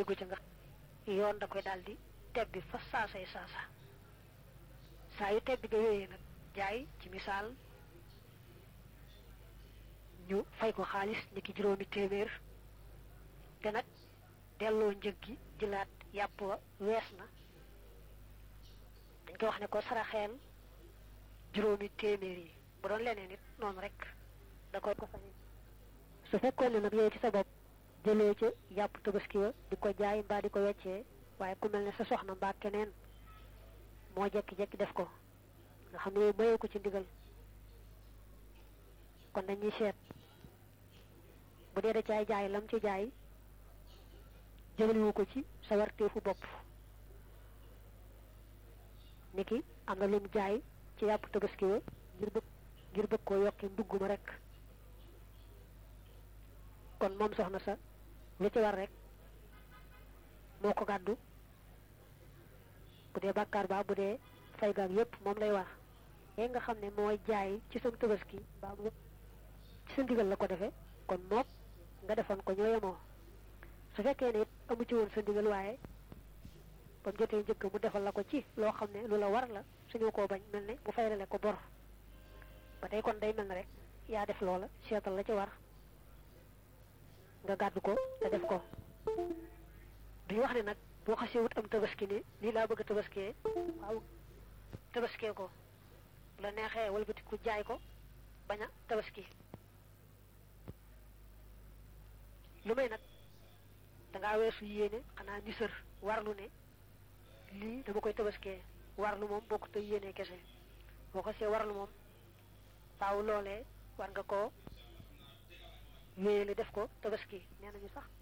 dugg ca nga yoon da koy daal di tebbi fa saasay saasa saa yu tebbi ga yooyee nag jaay ci misaal ñu fay ko xaalis ni ki juróomi téeméer te nag delloo njëg gi jëlaat yàpp wa wees na dañ ko wax ne ko saraxeel juróomi téeméer yi bu doon leneen it noonu rek da koy ko sañe su fekkoon ne nag yow ci sa bopp jëlee ca yàpp tabaski wa di ko jaay mbaa di ko weccee waaye ku mel ne sa soxna mbaa keneen moo jekki-jekki def ko nga xam ne yow mayoo ko ci ndigal kon dañuy seet bu dee da caay jaay lam ci jaay jëmaliwu ko ci sa warteefu bopp niki am na lum jaay ci yàpp tabaski wa ngir bëgg ngir bëgg koo yokki ndugg ma rek kon moom soxna sa lu ci war rek moo ko gàddu bu dee bàkkaar ba bu dee fay gaag yépp moom lay war yee nga xam ne mooy jaay ci sa tabaski mbaa mu ci sa ndigal la ko defee kon moom nga defoon ko ñoo yemoo su fekkee ne it amu ci woon sa ndigal waaye ba mu jotee njëkk mu defal la ko ci loo xam ne lu la war la suñu koo bañ mel ne mu fayrale ko bor ba tey kon day mel ne rek yaa def loola seetal la ci war nga gàddu ko te def ko duñu wax ne nag boo xasee wut am tabaski ne lii laa bëgg a tabaskee waaw tabaskee ko la neexee walbati ku jaay ko bañ a tabaski lu may nag dangaa weesu yéene xanaa ni sër warlu ne lii dama koy tabaskee warlu moom boo ko tey yéene kese boo ko see warlu moom faaw loolee war nga koo wéyale def ko tabaski nee nañu sax